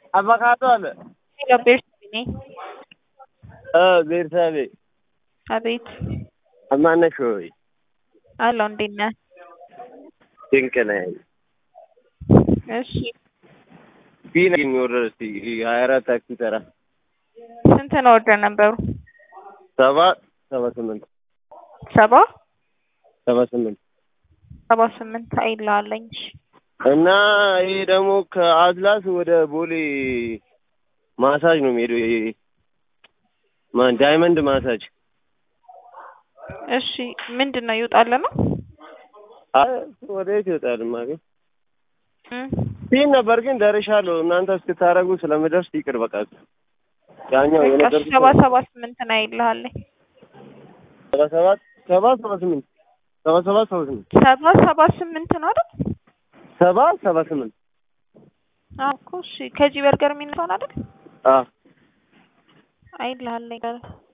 አቮካዶ አለ። ሄሎ ቤርሳቤ ነኝ። እ ቤርሳቤ አቤት ማነሽ ሆይ? አለሁ። እንዴት ነህ? ድንቅ ነኝ። እሺ ቢና የሚወረድ እስቲ ሀያ አራት ታክሲ ተራ ስንት ነው ወርደር ነበሩ? ሰባ ሰባ ስምንት ሰባ ሰባ ስምንት ሰባ ስምንት አይልሃለኝ። እሺ እና ይሄ ደግሞ ከአትላስ ወደ ቦሌ ማሳጅ ነው የሚሄደው። ይሄ ማን ዳይመንድ ማሳጅ እሺ ምንድን ነው ይውጣል ነው? አይ ወደ የት ይወጣል? ማገኝ እም ሲል ነበር ግን ደርሻለሁ። እናንተ እስክታረጉ ስለምደርስ ይቅር በቃ። ያኛው በቃ የነገርኩሽ ሰባ ሰባ ስምንት ነው አይልሃለኝ። ሰባ ሰባት ሰባ ሰባ ስምንት ሰባ ሰባት ሰባ ስምንት ሰባ ሰባ ስምንት ነው አይደል? ሰባ ሰባ ስምንት አዎ እኮ እሺ። ከዚህ በርገር የሚነሳውን አይደል? አዎ አይልሃለኝ